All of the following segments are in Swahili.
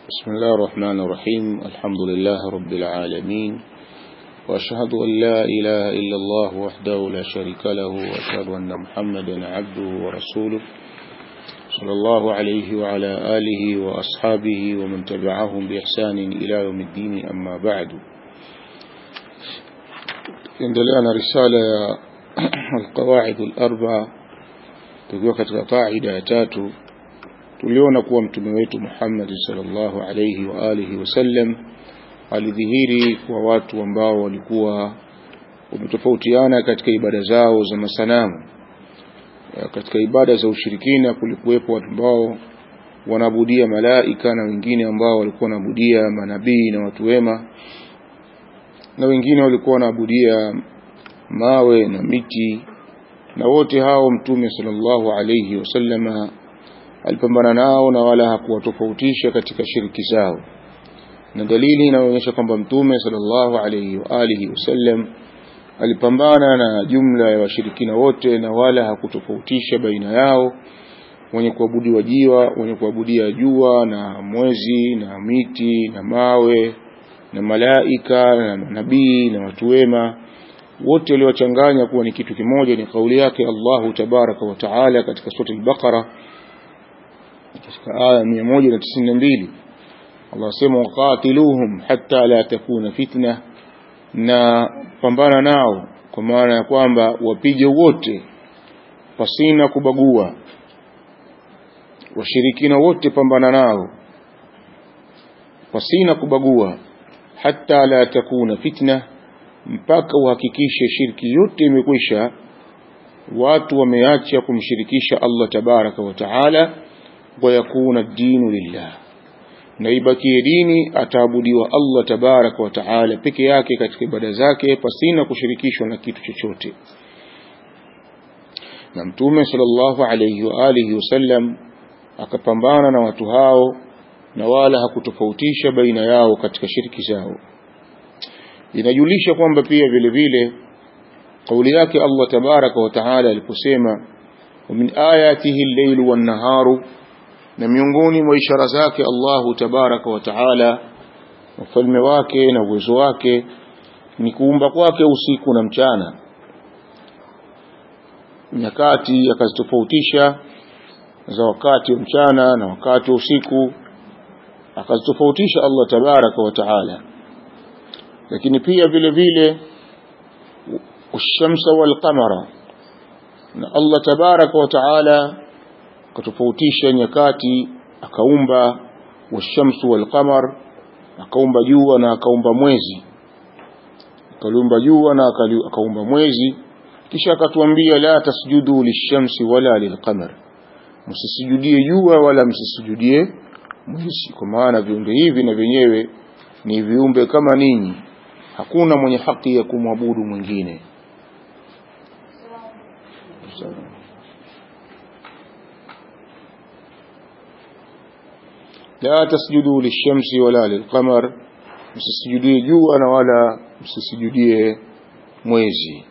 بسم الله الرحمن الرحيم الحمد لله رب العالمين وأشهد أن لا إله إلا الله وحده لا شريك له وأشهد أن محمدا عبده ورسوله صلى الله عليه وعلى آله وأصحابه ومن تبعهم بإحسان إلى يوم الدين أما بعد عندنا رسالة القواعد الأربع tukiwa katika kaida ya tatu tuliona kuwa mtume wetu Muhammad sallallahu alayhi wa alihi wasallam alidhihiri kwa watu ambao walikuwa wametofautiana katika ibada zao za masanamu katika ibada za ushirikina kulikuwepo watu ambao wanaabudia malaika na wengine ambao walikuwa wanaabudia manabii na watu wema na wengine walikuwa wanaabudia mawe na miti na wote hao mtume sallallahu alayhi wasallama alipambana nao na wala hakuwatofautisha katika shiriki zao na dalili inaonyesha kwamba mtume sallallahu alayhi wa alihi wasallam alipambana na jumla ya washirikina wote na wala hakutofautisha baina yao wenye kuabudiwa jiwa wenye kuabudia jua na mwezi na miti na mawe na malaika na manabii na watu wema wote waliwachanganya kuwa ni kitu kimoja ni kauli yake Allahu tabaraka wa taala katika sura al-Baqara katika aya 192 Allah sema waqatiluhum hatta la takuna fitna na pambana nao kwa maana ya kwamba wapige wote pasina kubagua washirikina wote pambana nao pasina kubagua hatta la takuna fitna mpaka uhakikishe shirki yote imekwisha watu wameacha kumshirikisha Allah tabaraka wa taala wa yakuna dinu lillah na ibakie dini ataabudiwa Allah tabaraka wa taala peke yake katika ibada zake pasina kushirikishwa na kitu chochote na mtume sallallahu alayhi wa alihi wasallam akapambana na watu hao na wala hakutofautisha baina yao katika shirki zao inajulisha kwamba pia vile vile kauli yake Allah tabaraka wa taala aliposema min ayatihi al-layl wan-naharu na miongoni mwa ishara zake Allahu tabaraka wa taala ufalme wake na uwezo wake ni kuumba kwake usiku na mchana nyakati akazitofautisha za wakati wa mchana na wakati wa usiku akazitofautisha Allah tabaraka wa taala lakini pia vile vile ushamsa wal qamara na Allah tabaraka wa taala akatofautisha nyakati akaumba washamsu wal qamar akaumba jua na akaumba mwezi akaliumba jua na akaumba mwezi kisha akatuambia la tasjudu lishamsi wala lilqamar msisujudie jua wala msisujudie mwezi kwa maana viumbe hivi na vyenyewe ni viumbe kama ninyi hakuna mwenye haki ya kumwabudu mwingine la tasjudu lishamsi wala lilqamar msisujudie jua na wala msisujudie mwezi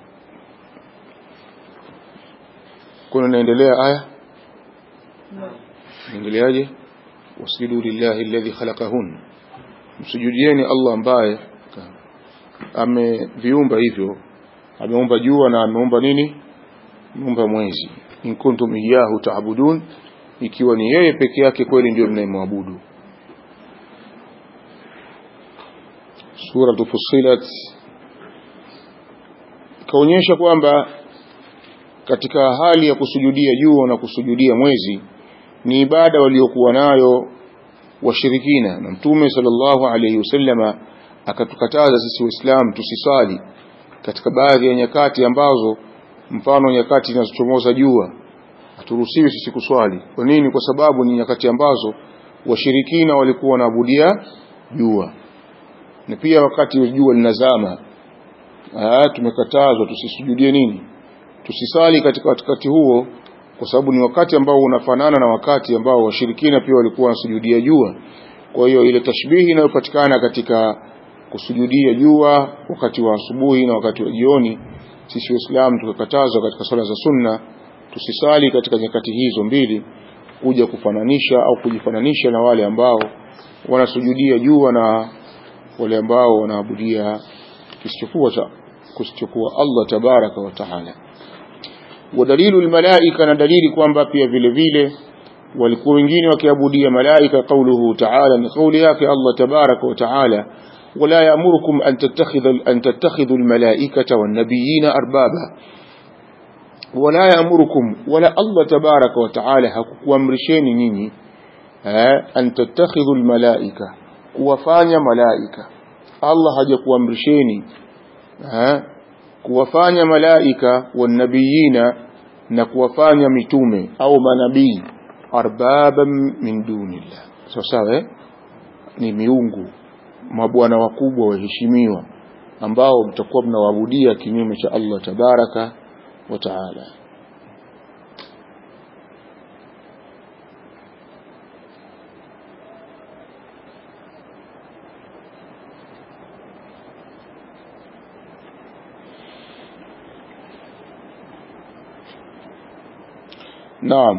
kuna naendelea aya naendeleaje wasjudu lillahi alladhi khalaqahun msujudieni Allah ambaye ameviumba hivyo ameumba jua na ameumba nini ameumba mwezi in kuntum iyyahu ta'budun ikiwa ni yeye peke yake kweli ndio mnayemwabudu sura Fussilat kaonyesha kwamba katika hali ya kusujudia jua na kusujudia mwezi ni ibada waliokuwa nayo washirikina na mtume sallallahu alayhi wasallama akatukataza sisi waislamu tusiswali katika baadhi ya nyakati ambazo mfano nyakati zinazochomoza jua haturuhusiwi sisi kuswali kwa nini kwa sababu ni nyakati ambazo washirikina walikuwa wanaabudia jua na pia wakati jua linazama tumekatazwa tusisujudie nini tusisali katika wakati huo kwa sababu ni wakati ambao unafanana na wakati ambao washirikina pia walikuwa wanasujudia jua kwa hiyo ile tashbihi inayopatikana katika kusujudia jua wakati wa asubuhi na wakati wa jioni sisi waislamu tukakatazwa katika swala za sunna tusisali katika nyakati hizo mbili kuja kufananisha au kujifananisha na wale ambao wanasujudia jua na wale ambao wanaabudia kisichokuwa cha kisichokuwa Allah tabaraka wa taala ودليل الملائكة na dalili kwamba pia vile vile walikuwa wengine wakiabudia malaika qauluhu ta'ala ni kauli yake Allah tabaraka wa taala ولا يأمركم أن تتخذوا أن تتخذوا الملائكة والنبيين أربابا ولا يأمركم ولا الله تبارك وتعالى hakukuamrisheni nyinyi أن تتخذوا الملائكة kuwafanya malaika Allah hajakuamrisheni kuwafanya malaika wanabiyina na kuwafanya mitume au manabii arbaban min dunillah sawa sawa eh? ni miungu mabwana wakubwa waheshimiwa ambao mtakuwa mnawaabudia kinyume cha Allah tabaraka wa taala Naam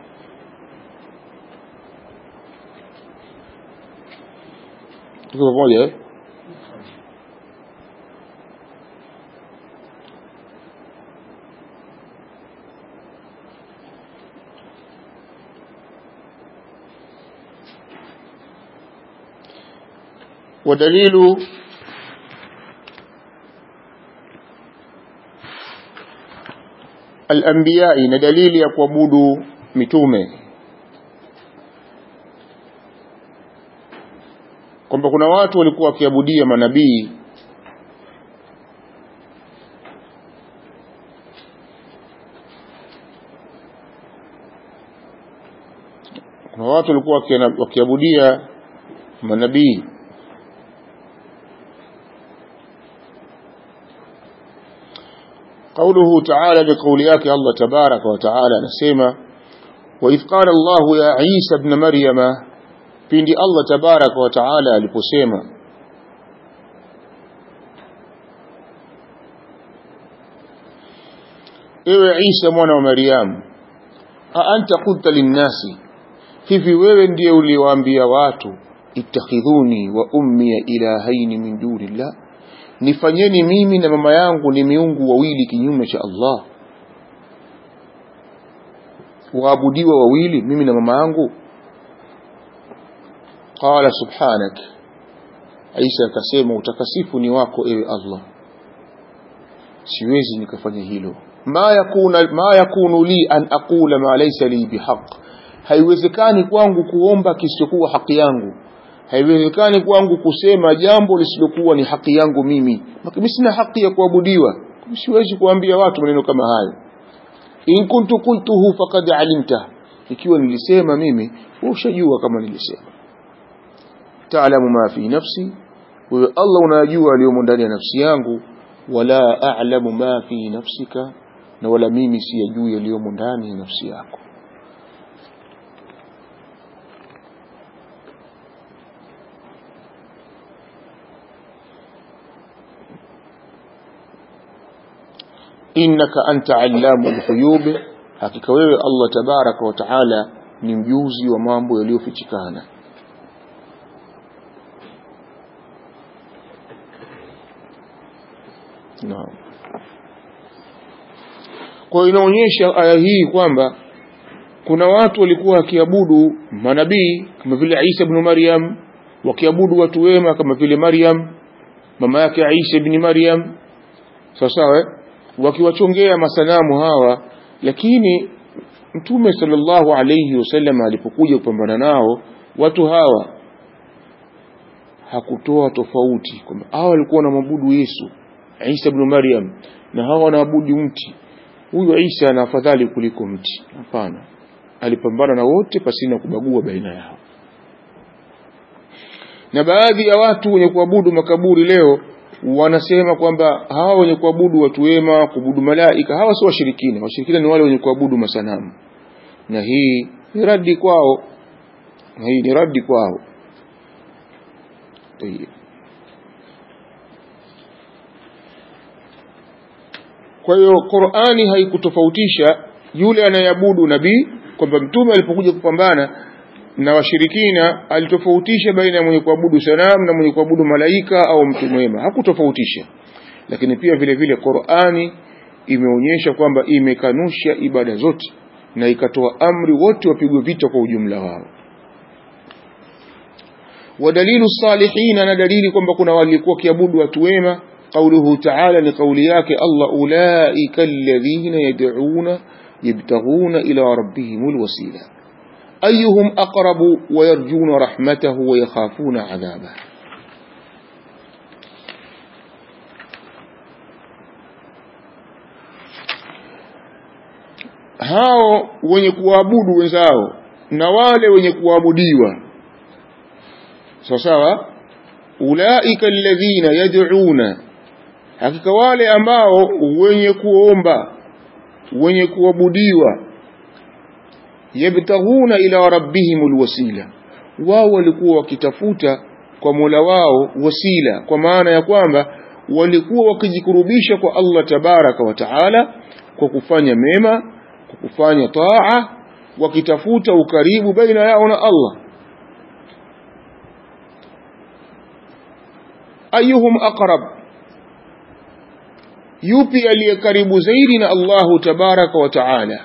tuko pamoja eh? ودليل الأنبياء ندليل يقومود mitume kwamba kuna watu walikuwa wakiabudia manabii kuna watu walikuwa wakiabudia manabii قوله تعالى بقول yake Allah تبارك وتعالى anasema وإذ قال الله يا عيسى ابن مريم pindi Allah tabaraka wa taala aliposema ewe Isa mwana wa Maryam a anta qulta linnasi hivi wewe ndiye uliwaambia watu ittakhidhuni wa ummi ilahaini min dunillah nifanyeni mimi na mama yangu ni miungu wawili kinyume cha Allah waabudiwa wawili mimi na mama yangu qala subhanak Isa akasema utakasifu ni wako ewe Allah siwezi nikafanya hilo ma yakuna ma yakunu li an aqula ma laysa li bihaq haiwezekani kwangu kuomba kisichokuwa haki yangu haiwezekani kwangu kusema jambo lisilokuwa ni haki yangu mimi mimi sina haki ya kuabudiwa siwezi kuambia watu maneno kama hayo in kuntu qultuhu faqad alimta ikiwa nilisema mimi ushajua kama nilisema taalamu ma fi nafsi wewe Allah unajua aliyomo ndani ya nafsi yangu wala a'lamu ma fi nafsika na wala mimi siyajui yaliyomo ndani ya nafsi yako innaka anta allamu lghuyub hakika wewe Allah tabaraka wa taala ni mjuzi wa mambo yaliyofichikana naam kwa inaonyesha aya hii kwamba kuna watu walikuwa wakiabudu manabii kama vile Isa ibn Maryam wakiabudu watu wema kama vile Maryam mama yake Isa ibn Maryam sawa sawa eh? wakiwachongea masanamu hawa lakini mtume sallallahu alayhi wasallam alipokuja kupambana nao watu hawa hakutoa tofauti kwamba hawa walikuwa wanamwabudu Yesu Isa ibn Maryam na hawa wanaabudu mti huyu Isa ana afadhali kuliko mti hapana alipambana na wote pasina kubagua baina yao na baadhi ya watu wenye kuabudu makaburi leo wanasema kwamba hawa wenye kuabudu watu wema kuabudu malaika hawa sio washirikina washirikina ni wale wenye kuabudu masanamu na hii ni radi kwao na hii ni radi kwao Tayyib. kwa hiyo Qur'ani haikutofautisha yule anayeabudu nabii kwamba mtume alipokuja kupambana na washirikina alitofautisha baina ya mwenye kuabudu sanamu na mwenye kuabudu malaika au mtu mwema hakutofautisha lakini pia vile vile Qur'ani imeonyesha kwamba imekanusha ibada zote na ikatoa amri wote wapigwe vita kwa ujumla wao wadalilu salihina na dalili kwamba kuna walikuwa kiabudu watu wema قوله تعالى لقولياك الله أولئك الذين يدعون يبتغون إلى ربهم الوسيلة أيهم أقرب ويرجون رحمته ويخافون عذابه hao wenye kuabudu wenzao na wale wenye kuabudiwa sawa sawa ulaika alladhina yad'una hakika wale ambao wenye kuomba wenye kuabudiwa yabtaghuna ila rabbihimul wasila wao walikuwa wakitafuta kwa Mola wao wasila kwa maana ya kwamba walikuwa wakijikurubisha kwa Allah tabaraka wa taala kwa kufanya mema kwa kufanya taa wakitafuta ukaribu baina yao na Allah ayuhum aqrab yupi aliye karibu zaidi na Allahu tabaraka wa taala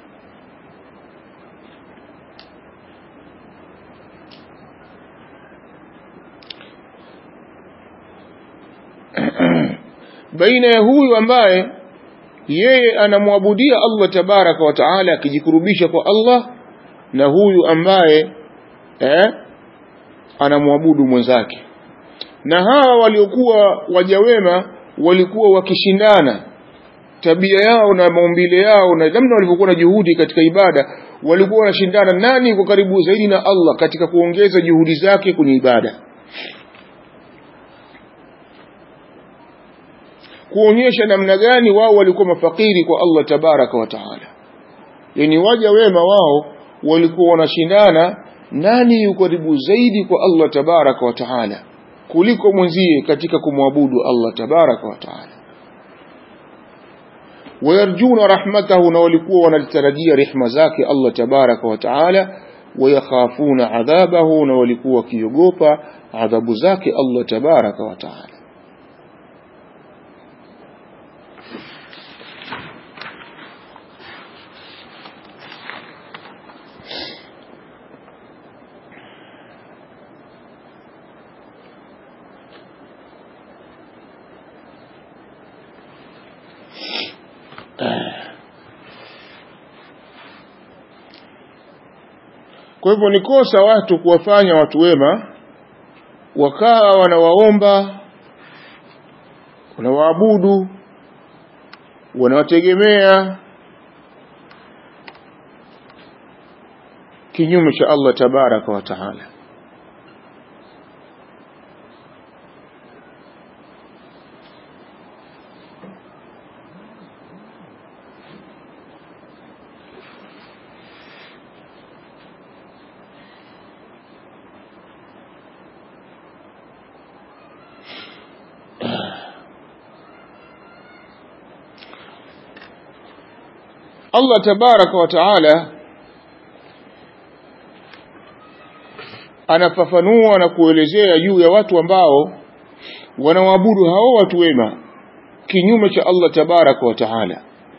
baina ya huyu ambaye yeye anamwabudia Allah tabaraka wa taala akijikurubisha kwa Allah na huyu ambaye eh, anamwabudu mwenzake na hawa waliokuwa wajawema walikuwa wakishindana tabia yao na maumbile yao na namna walivyokuwa na juhudi katika ibada walikuwa wanashindana nani yuko karibu zaidi na Allah katika kuongeza juhudi zake kwenye ibada kuonyesha namna gani wao walikuwa mafakiri kwa Allah tabaraka wa taala yani waja wema wao walikuwa wanashindana nani yuko karibu zaidi kwa Allah tabaraka wa taala kuliko mwenzie katika kumwabudu Allah tabaraka wa taala wayarjuna rahmatahu na walikuwa wanalitarajia rehma zake Allah tabaraka wa taala wayakhafuna adhabahu na walikuwa wakiogopa adhabu zake Allah tabaraka wa taala Kwa hivyo ni kosa watu kuwafanya watu wema wakawa wanawaomba, wanawaabudu, wanawategemea kinyume cha Allah tabaraka wa taala. Allah tabaraka wa taala anafafanua na kuelezea juu ya watu ambao wanawaabudu hao watu wema kinyume cha Allah tabaraka wa taala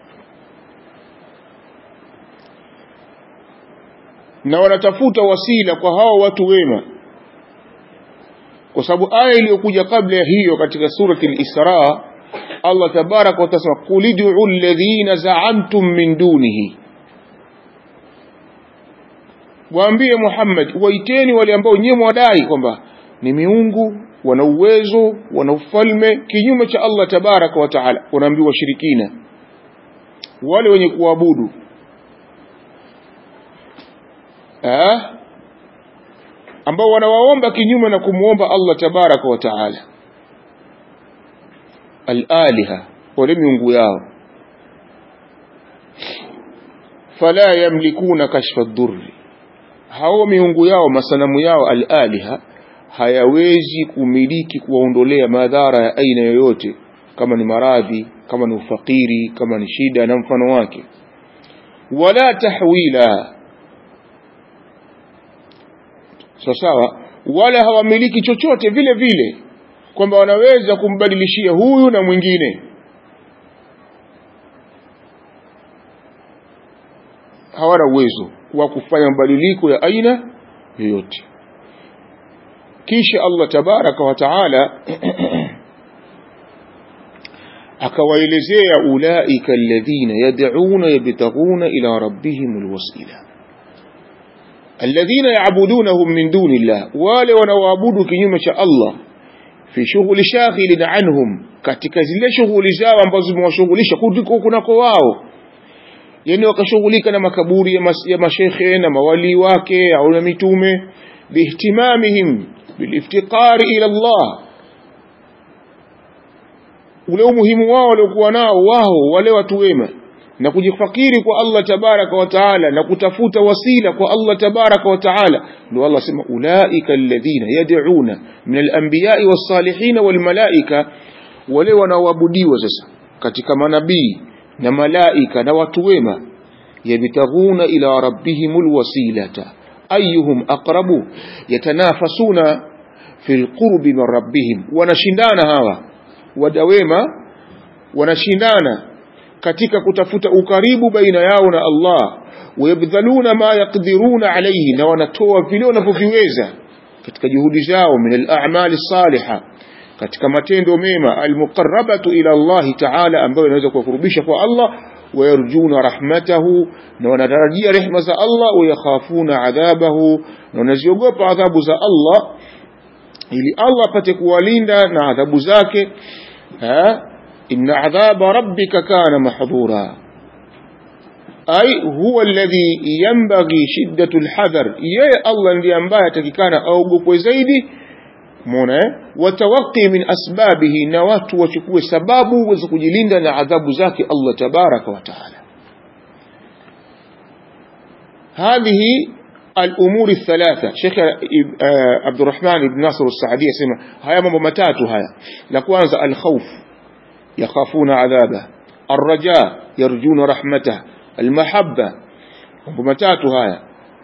na wanatafuta wasila kwa hao watu wema kwa sababu aya iliyokuja kabla ya hiyo katika surati al-Isra Allah tabaraka wa taala qul ud'u alladhina za'amtum min dunihi waambie Muhammad waiteni wale ambao nyewe mwadai kwamba ni miungu wana uwezo wana ufalme kinyume cha Allah tabaraka wa taala wanaambiwa shirikina wale wenye kuabudu eh ambao wanawaomba kinyume na kumuomba Allah tabaraka wa taala al-aliha wale miungu yao fala yamlikuna kashfa ad-durri hao miungu yao masanamu yao al-aliha hayawezi kumiliki kuwaondolea madhara ya aina yoyote kama ni maradhi kama ni ufakiri kama ni shida na mfano wake wala tahwila sawa sawa wala hawamiliki chochote vile vile kwamba wanaweza kumbadilishia huyu na mwingine hawana uwezo wa kufanya mabadiliko ya aina yoyote kisha Allah tabaraka wa taala akawaelezea ulaika alladhina yad'una yabtaghuna ila rabbihim alwasila alladhina ya'budunahum min duni llah wale wanaoabudu kinyume cha Allah fi shughuli shaghilin anhum katika zile shughuli zao ambazo zimewashughulisha kuliko kunako wao yani wakashughulika na makaburi ya, mas, ya mashekhe na mawali wake au na mitume bihtimamihim biliftiqari ila Allah ule umuhimu wao waliokuwa nao wao wale watu wema na kujifakiri kwa Allah tabaraka wa taala na kutafuta wasila kwa Allah tabaraka wa taala ndio Allah sema ulaika alladhina yad'una min al-anbiya'i was-salihin wal-malaika wale wanaoabudiwa sasa katika manabii na malaika na watu wema yabtaghuna ila rabbihimul wasilata ayyuhum aqrabu yatanafasuna fil qurbi min rabbihim wanashindana hawa wadawema wanashindana katika kutafuta ukaribu baina yao na Allah wayabdhaluna ma yaqdiruna alayhi na wanatoa vile wanavyoviweza katika juhudi zao min al-a'mali salihah katika matendo mema almuqarrabatu ila Allah ta'ala ambayo inaweza kuwakurubisha kwa Allah wayarjuna rahmatahu na wanatarajia rehma za Allah wayakhafuna adhabahu na wanaziogopa adhabu za Allah ili Allah apate kuwalinda na adhabu zake ha inna adhaba rabbika kana mahdhura ay huwa alladhi yanbaghi shiddatu alhadhar yeye Allah ndiye ambaye atakikana aogopwe zaidi muona eh watawaqi min asbabihi na watu wachukue sababu za kujilinda na adhabu zake Allah tabaraka wa taala هذه الأمور الثلاثة شيخ عبد الرحمن بن ناصر السعدي يسمى هيا mambo matatu haya la kwanza الخوف يخافون عذابه الرجاء يرجون رحمته المحبة mambo matatu haya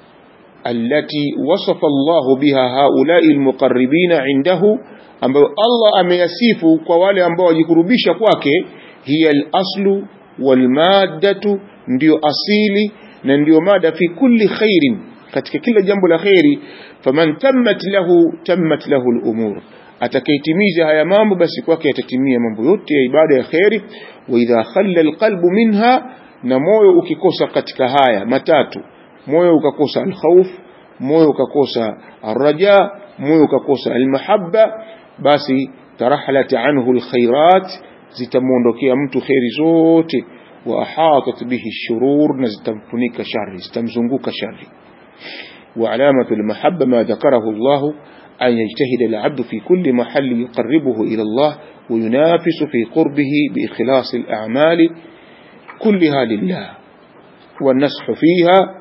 التي وصف الله بها هؤلاء المقربين عنده ambayo Allah ameyasifu kwa wale ambao wajikurubisha kwake hiya al-aslu wal maddatu ndio asili na ndio mada fi kulli khairin katika kila jambo la khairi faman tammat lahu tammat lahu al-umur atakaitimiza haya mambo basi kwake yatatimia mambo yote ya ibada ya khairi wa idha khalla al-qalbu minha na moyo ukikosa katika haya matatu moyo ukakosa alkhawf moyo ukakosa arraja moyo ukakosa almahabba basi tarahalat anhu alkhairat zitamuondokea mtu khairi zote wa ahatat bihi shurur na zitamfunika shari zitamzunguka shari وعلامة المحبة ما ذكره الله أن يجتهد العبد في كل محل يقربه إلى الله وينافس في قربه بإخلاص الأعمال كلها لله والنسح فيها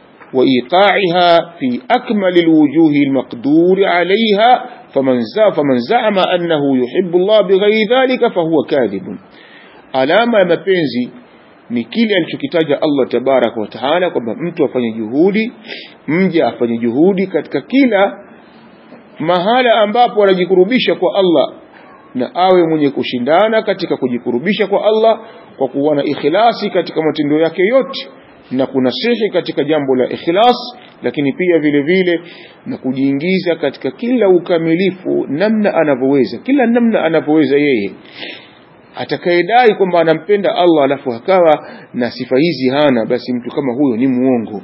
وإيقاعها في أكمل الوجوه المقدور عليها فمن فمن زعم أنه يحب الله بغير ذلك فهو كاذب alama ya mapenzi ni kile alichokitaja Allah tabaraka wa taala kwamba mtu afanye juhudi mja afanye juhudi katika kila mahala ambapo anajikurubisha kwa Allah na awe mwenye kushindana katika kujikurubisha kwa Allah kwa kuwa na ikhlasi katika matendo yake yote na kunasihi katika jambo la ikhlas lakini pia vile vile na kujiingiza katika kila ukamilifu namna anavyoweza kila namna anavyoweza yeye atakayedai kwamba anampenda Allah alafu akawa na sifa hizi hana basi mtu kama huyo ni muongo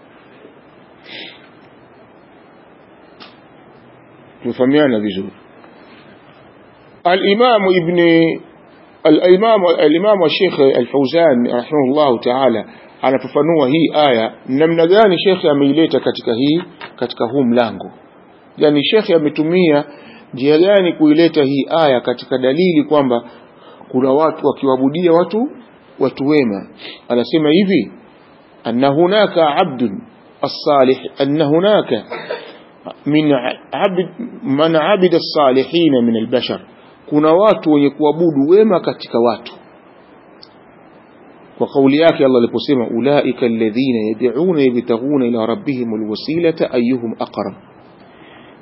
tufahamiana vizuri al-Imam Ibn al-Imam al-Imam Sheikh Al-Fauzan rahimahullah ta'ala anafafanua hii aya namna gani shekhe ameileta katika hii katika huu mlango yani shekhe ametumia njia gani kuileta hii aya katika dalili kwamba kuna watu wakiwabudia watu watu wema anasema hivi anna hunaka abdun as-salih anna hunaka min abd man abida as-salihin min al-bashar kuna watu wenye kuabudu wema katika watu kwa kauli yake Allah aliposema ulaika alladhina yad'una yabtaghuna ila rabbihim alwasilata ayyuhum aqrab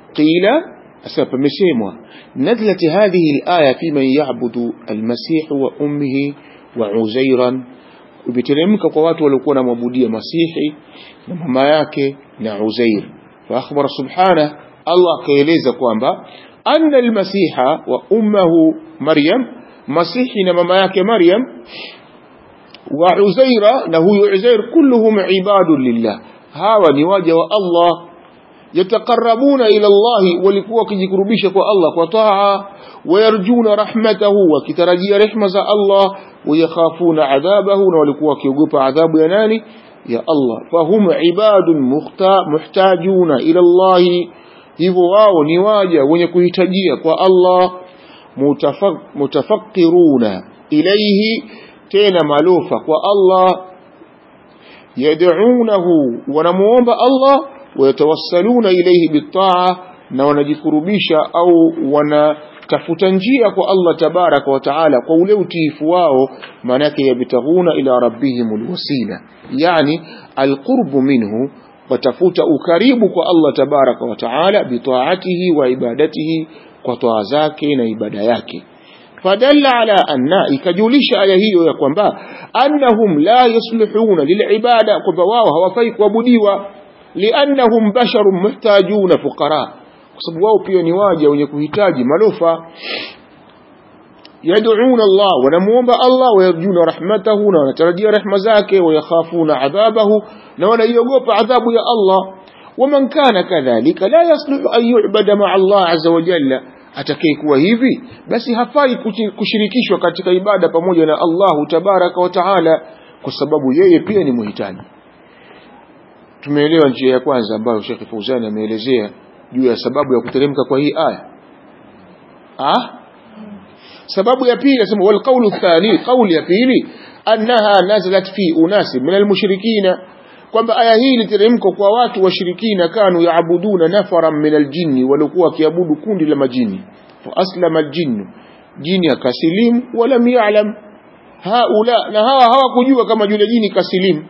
qila asema pamesemwa nazlat hadhihi alaya fi man ya'budu almasih wa ummihi wa uzairan imeteremka kwa watu waliokuwa wanamwabudia masihi na mama yake na uzair fa akhbara subhanahu Allah akaeleza kwamba anna almasiha wa ummuhu maryam masihi na mama yake maryam wa uzaira na huyu uzair kulluhum ibadun lillah hawa ni waja wa Allah yataqarrabuna ila Allah walikuwa wakijikurubisha kwa Allah kwa taa wayarjuna rahmatahu wakitarajia rehma za Allah wayakhafuna adhabahu na walikuwa wakiogopa adhabu ya nani ya Allah fahum ibadun muhtajuna ila Allah hivyo wao ni waja wenye kuhitajia kwa Allah mutafakiruna ilayhi tena malofa kwa Allah yad'unahu wanamuomba Allah wayatawassaluna ilayhi bitaa na wanajikurubisha au wanatafuta njia kwa Allah tabaraka wa taala kwa ule utiifu wao maana yake yabtaghuna ila rabbihim alwasila yani alqurbu minhu watafuta ukaribu kwa Allah tabaraka wa taala bitaatihi wa ibadatihi kwa toa zake na ibada yake fadalla ala anna ikajulisha aya hiyo ya kwamba annahum la yuslihuna lilibada kwamba wao hawafai kuabudiwa liannahum basharun muhtajuna fuqara kwa sababu wao pia ni waja wenye kuhitaji malofa yad'una Allah wanamuomba Allah wayarjuna rahmatahu na wanatarajia rehma zake wayakhafuna adhabahu na wanaiogopa adhabu ya Allah waman kana kadhalika la yasluhu an yu'bada ma'a Allah azza wa jalla atakayekuwa hivi basi hafai kushirikishwa katika ibada pamoja na Allahu tabaraka wa taala kwa sababu yeye pia ni muhitaji tumeelewa njia ya kwanza ambayo Sheikh Fauzani ameelezea juu ya sababu ya kuteremka kwa hii aya ah sababu ya pili nasema wal qawlu thani qawli ya pili annaha nazalat fi unasi min almushrikina kwamba aya hii iliteremka kwa watu washirikina kanu yaabuduna nafaran min aljinni walikuwa wakiabudu kundi la majini fa aslama aljinnu jini akasilimu walam ya'lam haula na hawa hawakujua kama yule jini kasilimu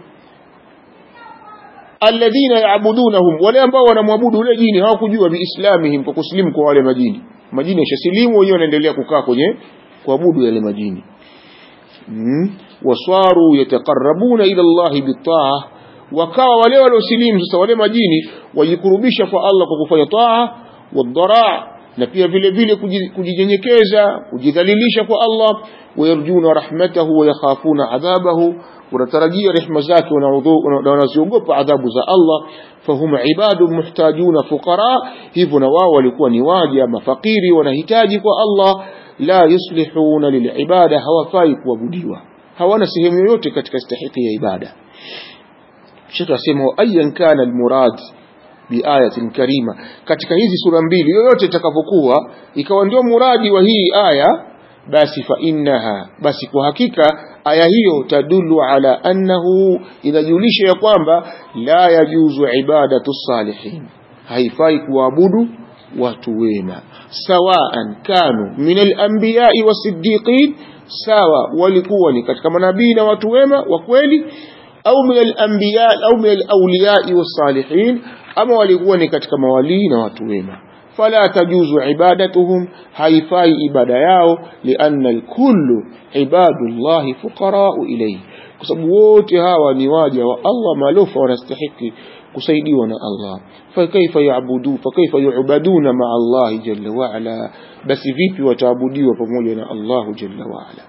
alladhina yaabudunahum wale ambao wanamwabudu yule jini hawakujua biislamihim kwa kusilimu kwa wale majini majini yashasilimu wenyewe wanaendelea kukaa kwenye kuabudu yale majini mm. waswaru yataqarrabuna ila Allah bitaa wakawa wale waliosilimu sasa wale majini wajikurubisha kwa Allah kwa kufanya taa wadhara na pia vile vile kujinyenyekeza kujidhalilisha kwa Allah wayarjuna rahmatahu wayakhafuna adhabahu wanatarajia rehma zake na wanaziogopa adhabu za Allah fahum ibadu muhtajuna fuqara hivyo na wao walikuwa ni waja mafakiri wanahitaji kwa Allah la yuslihuna lilibada hawafai kuabudiwa hawana sehemu yoyote katika stahiki ya ibada Sheikh asema ayan kana almurad biayatin karima katika hizi sura mbili yoyote itakapokuwa ikawa ndio muradi wa hii aya basi fa innaha basi kwa hakika aya hiyo tadullu ala annahu inajulisha ya kwamba la yajuzu ibadatu salihin haifai kuabudu watu wema sawaan kanu min al-anbiya'i was-siddiqin sawa walikuwa ni katika manabii na watu wema wa kweli au min al-anbiya au min al-awliya'i was-salihin ama walikuwa ni katika mawalii na watu wema fala tajuzu ibadatuhum haifai ibada yao lianna alkullu ibadullahi fuqarau ilayhi kwa sababu wote hawa ni waja wa Allah malofa wanastahiki kusaidiwa na Allah fakaifa yaabudu fakaifa yu'baduna ma Allah jalla wa ala basi vipi wataabudiwa pamoja na Allah jalla wa ala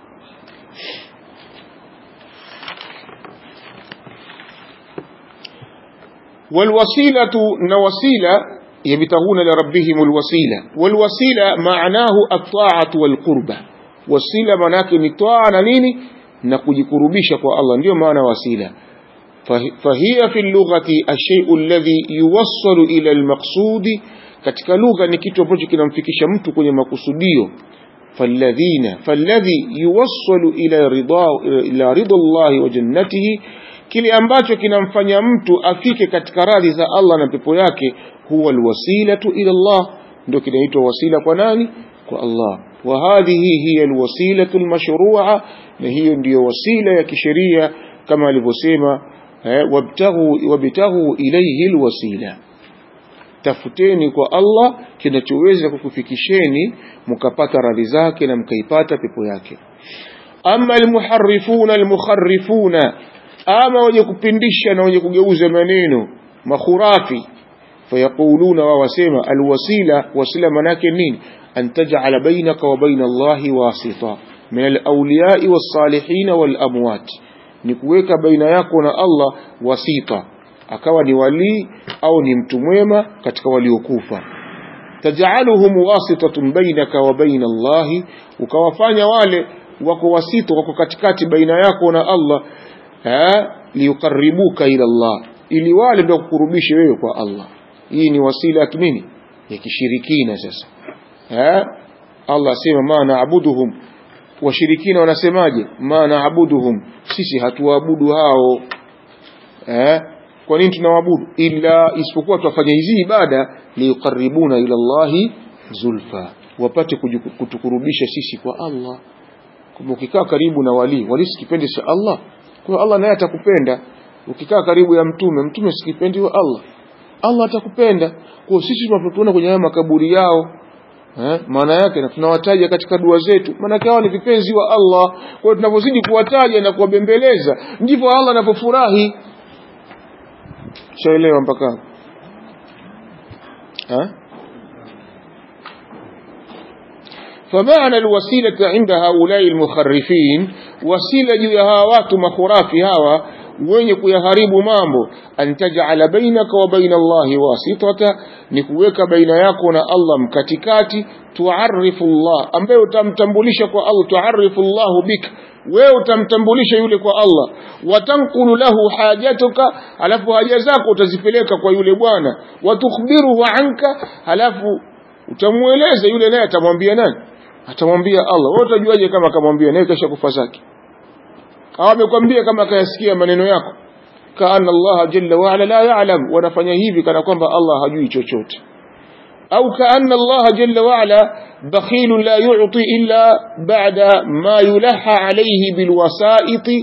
والوسيلة نوسيلة يبتغون لربهم الوسيلة والوسيلة معناه الطاعة والقربة وسيلة مناك نطاعة نيني نكجكربيش الله ndio maana wasila فهي في اللغة الشيء الذي يوصل إلى المقصود katika lugha ni kitu ambacho kinamfikisha mtu kwenye makusudio falladhina falladhi yuwassalu ila ridha ila ridha Allah wa jannatihi kile ambacho kinamfanya mtu afike katika radhi za Allah na pepo yake huwa alwasilatu ila Allah ndio kinaitwa wasila kwa nani kwa Allah wa hadhihi hiya alwasilatu almashru'a na hiyo ndiyo wasila ya kisheria kama alivyosema wabtaghu wabtaghu ilayhi alwasila tafuteni kwa Allah kinachoweza kukufikisheni mkapata radhi zake na mkaipata pepo yake ama almuharrifuna almukharrifuna ama wenye kupindisha na wenye kugeuza maneno makhurafi fayaquluna wa wasema alwasila wasila manake nini an taj'ala bainaka wa baina Allahi wasita min alawliyai wassalihin walamwat ni kuweka baina yako na Allah wasita akawa ni walii au ni mtu mwema katika waliokufa taj'aluhum wasitatun bainaka wa baina Allahi ukawafanya wale wako wasito wako katikati baina yako na Allah liyukaribuka ila Allah ili wale ndio kukurubishe wewe kwa Allah hii ni wasila ya nini ya kishirikina sasa eh Allah asema ma naabuduhum washirikina wanasemaje ma naabuduhum sisi hatuabudu hao eh kwa nini tunawaabudu ila isipokuwa tuwafanya hizi ibada liyukaribuna ila Allahi zulfa wapate kutukurubisha sisi kwa Allah kwamba ukikaa karibu na wali wali sikipendi cha Allah kwa Allah naye atakupenda ukikaa karibu ya mtume mtume sikipendi wa Allah Allah atakupenda kwa sisi tunapotuona kwenye haya makaburi yao eh, maana yake na tunawataja katika dua zetu maana hao ni vipenzi wa Allah kwa hiyo tunapozidi kuwataja na kuwabembeleza ndivyo Allah anapofurahi shaelewa mpaka ha فمعنى الوسيلة عند هؤلاء المخرفين وسيلة جهاوات مخرافي هوا wenye kuyaharibu mambo antajala bainaka wa baina Allahi wasitata ni kuweka baina yako na Allah mkatikati tuarifu Allah ambaye utamtambulisha kwa Allah tuarifu Allah bik wewe utamtambulisha yule kwa Allah watankulu lahu hajatuka alafu haja zako utazipeleka kwa yule bwana watukhbiruhu anka alafu utamueleza yule naye atamwambia nani atamwambia Allah wewe utajuaje kama akamwambia naye kesha kufa zake au amekwambia kama akayasikia maneno yako kaana Allah jalla wa ala la ya'lam wanafanya hivi kana kwamba Allah hajui chochote au kaana Allah jalla wa ala bakhil la yu'ti illa ba'da ma yulaha alayhi bilwasa'it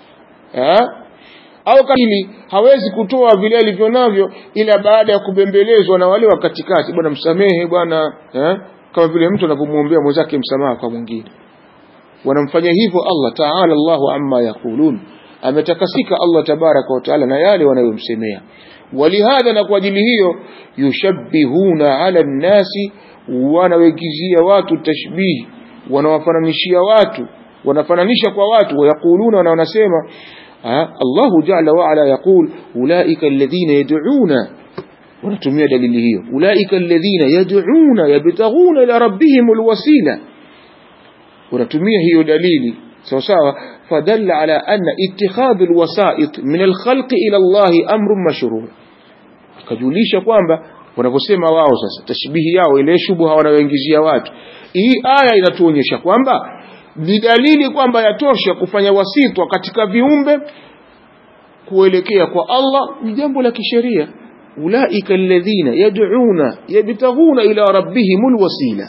au kali hawezi kutoa vile alivyo navyo ila baada ya kubembelezwa na wale wa katikati bwana msamehe bwana eh? kama vile mtu anapomwombea mwenzake msamaha kwa mwingine wanamfanya hivyo Allah ta'ala Allahu amma yaqulun ametakasika Allah tabaraka wa taala na yale wanayomsemea walihadha na kwa ajili hiyo yushabbihuna ala nnasi wanawekizia watu tashbih wanawafananishia watu wanafananisha kwa watu wayakuluna na wanasema Allahu ja'ala wa ala yaqul ulaika alladhina yad'una wanatumia dalili hiyo ulaika alladhina yad'una yabtaghuna ila rabbihim alwasila wanatumia hiyo dalili sawa sawa fadalla ala anna ittikhadhu alwasa'it min alkhalq ila Allah amrun mashru' kajulisha kwamba wanaposema wao sasa tashbihi yao ile shubha wanayoingizia watu hii aya inatuonyesha kwamba ni dalili kwamba yatosha kufanya wasitwa katika viumbe kuelekea kwa Allah ni jambo la kisheria ulaika alladhina yad'una yabtaghuna ila rabbihim alwasila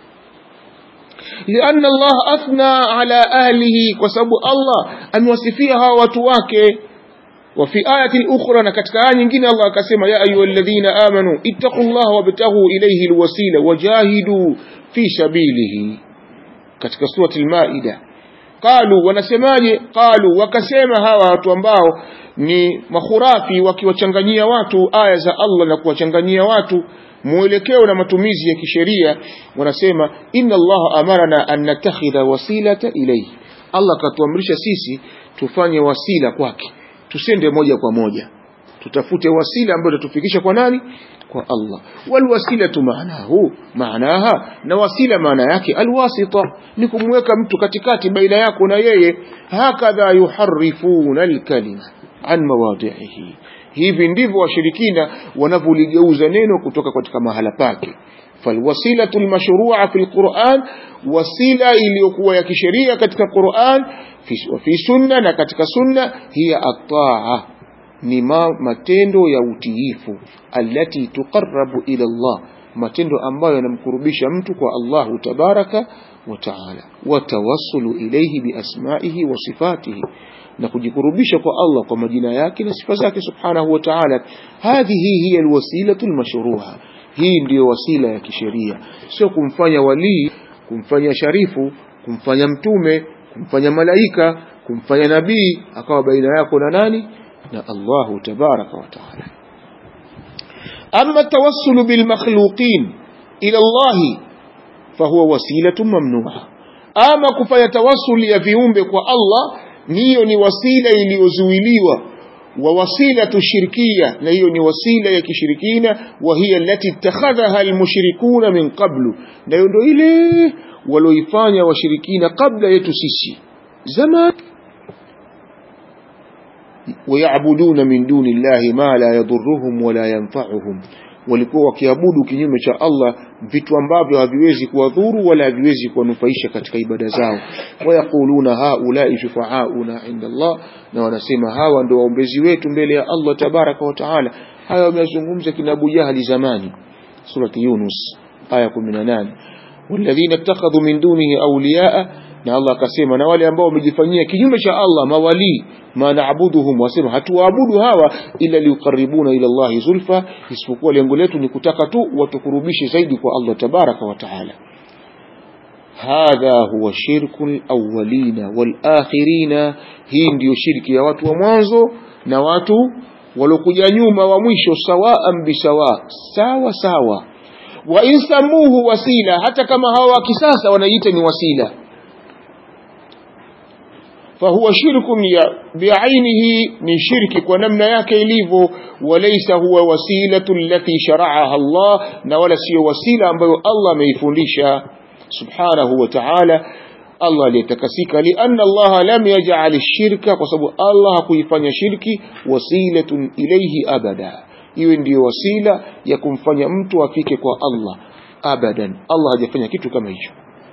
لأن الله أثنى على أهله وسبب الله أن وصفيها وتواك وفي آية أخرى نكتك آية ينجين الله كسيما يا أيها الذين آمنوا اتقوا الله وابتغوا إليه الوسيلة وجاهدوا في سبيله katika surati al-Maida qalu wanasemaje qalu wakasema hawa watu ambao ni makhurafi wakiwachanganyia watu aya za Allah na kuwachanganyia watu mwelekeo na matumizi ya kisheria wanasema inna Allah amarana an natakhidha wasilata ilayhi Allah katuamrisha sisi tufanye wasila kwake tusende moja kwa moja tutafute wasila ambayo tatufikisha kwa nani kwa Allah walwasilatu maanahu maanaha na wasila maana yake alwasita ni kumweka mtu katikati baina yako na yeye hakadha yuharifuna alkalima an mawadhihi hivi ndivyo washirikina wanavyoligeuza neno kutoka katika mahala pake falwasilatu almashru'a fi alquran wasila iliyokuwa ya kisheria katika Qur'an fi, fi sunna na katika sunna hiya at-ta'a ni ma, matendo ya utiifu allati tuqarrabu ila Allah matendo ambayo yanamkurubisha mtu kwa Allahu tabaraka wa taala watawassulu ilayhi biasmaihi wa sifatihi na kujikurubisha kwa Allah kwa majina yake na sifa zake subhanahu wa ta'ala hadhihi hiya alwasilatu almashruha hii ndiyo wasila ya kisheria sio kumfanya walii kumfanya sharifu kumfanya mtume kumfanya malaika kumfanya nabii akawa baina yako na nani na Allahu tabaraka wa ta'ala amma tawassulu bil makhluqin ila Allah fahuwa wasilatu mamnuha ama kufanya tawassuli ya viumbe kwa Allah hiyo ni wasila iliyozuiliwa wa wasilatu shirkia na hiyo ni wasila ya kishirikina wa hiya allati ittakhadhaha almushrikuna min qablu na hiyo ndio ile walioifanya washirikina kabla yetu sisi zaman ويعبدون من دون الله ما لا يضرهم ولا ينفعهم walikuwa wakiabudu kinyume cha Allah vitu ambavyo haviwezi kuwadhuru wala haviwezi kuwanufaisha katika ibada zao wayaquluna haulai shufaauna inda Allah na wanasema hawa ndio waombezi wetu mbele ya Allah tabaraka wa taala haya wamezungumza kina Abu Jahali zamani surati Yunus aya 18 walladhina ittakhadhu min dunihi awliyaa na Allah akasema na wale ambao wamejifanyia kinyume cha Allah mawali ma naabuduhum wasema hatuwaabudu hawa ila liukaribuna ila Allah zulfa isipokuwa lengo letu ni kutaka tu watukurubishe zaidi kwa Allah tabaraka wa taala hadha huwa shirku alawwalina walakhirina hii ndiyo shirki ya watu wa mwanzo na watu waliokuja nyuma wa mwisho sawaan bisawa sawa sawa wa insamuhu wasila hata kama hawa wa kisasa wanaita ni wasila فهو شرك بعينه من شرك ونمنا yake ilivyo وليس هو وسيلة التي شرعها الله na wala sio wasila ambayo Allah ameifundisha subhanahu wa ta'ala Allah aliyetakasika lianna Allah lam yaj'al ash-shirka kwa sababu Allah hakuifanya shirki wasilatun ilayhi abada iwe ndiyo wasila ya kumfanya mtu afike kwa Allah abadan Allah hajafanya kitu kama hicho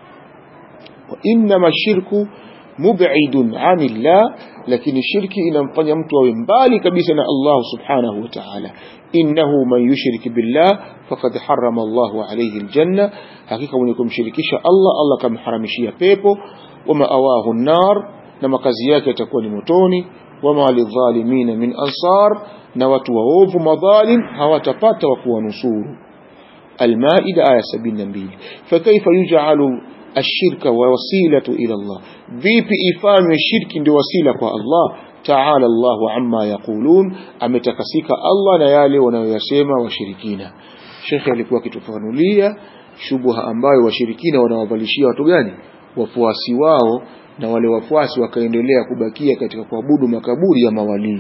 wa inma shirku mub'idun 'anillah lakini shirki inamfanya mtu awe mbali kabisa na Allah subhanahu wa ta'ala innahu man yushrik billah faqad harrama Allah alayhi aljanna hakika mwenye kumshirikisha Allah Allah kamharamishia pepo wama awahu an-nar na makazi yake yatakuwa ni motoni wama lidhalimina min ansar na watu waovu madhalim hawatapata wa kuwanusuru المائدة آية 72 فكيف يجعل الشرك ووسيلة إلى الله vipi ifanywe shirki ndio wasila kwa Allah taala Allahu amma yaqulun ametakasika Allah na yale wanayoyasema washirikina Sheikh alikuwa akitufanulia shubha ambayo washirikina wanawavalishia watu gani wafuasi wao na wale wafuasi wakaendelea kubakia katika kuabudu makaburi ya mawalii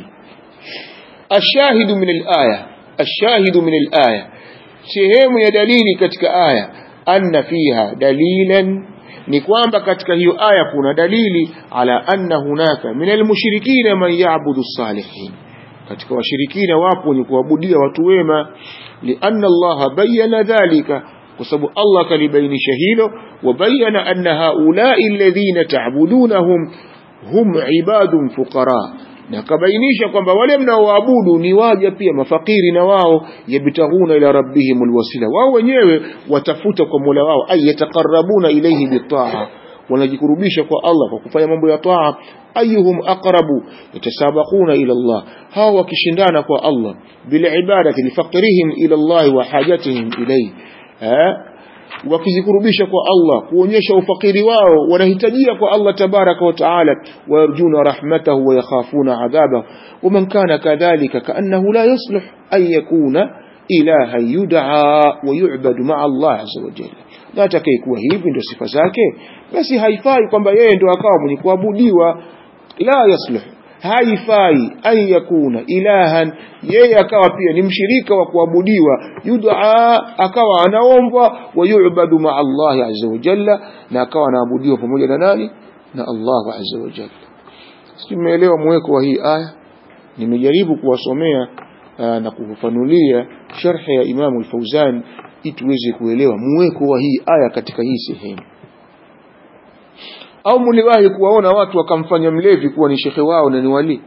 ashahidu min alaya ashahidu min alaya sehemu ya dalili katika aya anna fiha dalilan ni kwamba katika hiyo aya kuna dalili ala anna hunaka min almushrikina man ya'budu salihin katika washirikina wapo wenye kuabudia watu wema lianna Allah bayyana dhalika kwa sababu Allah kalibainisha hilo wabayana anna haulai alladhina ta'budunahum hum ibadun fuqara na kabainisha kwamba wale mnaoabudu ni waja pia mafakiri na wao yabtaghuna ila rabbihim alwasila wao wenyewe watafuta kwa Mola wao ay yataqarrabuna ilayhi bitaa wanajikurubisha kwa Allah kwa kufanya mambo ya taa ayuhum aqrabu yatasabaquna ila Allah hawa wakishindana kwa Allah bil ibadati lifaqrihim ila Allah wa hajatihim ilayhi wakizikurubisha kwa Allah kuonyesha ufakiri wao wanahitajia kwa Allah tabaraka wa taala wayarjuna rahmatahu wa yakhafuna adhabahu waman kana kadhalika kaannahu la yaslih an yakuna ilaha yud'a wa yu'badu ma'a Allah azza wa jalla na atakayekuwa hivi ndio sifa zake basi haifai kwamba yeye ndio akawa mwenye kuabudiwa la yaslih haifai an yakuna ilahan yeye akawa pia ni mshirika wa kuabudiwa yud'a akawa anaombwa wa yu'badu ma Allah azza wa jalla na akawa anaabudiwa pamoja na nani na Allah azza wa jalla simeelewa mweko wa hii aya nimejaribu kuwasomea na kufafanulia sharhi ya Imam al-Fauzan ili tuweze kuelewa mweko wa hii aya katika hii sehemu au mliwahi kuwaona watu wakamfanya mlevi kuwa ni shekhe wao na ni wali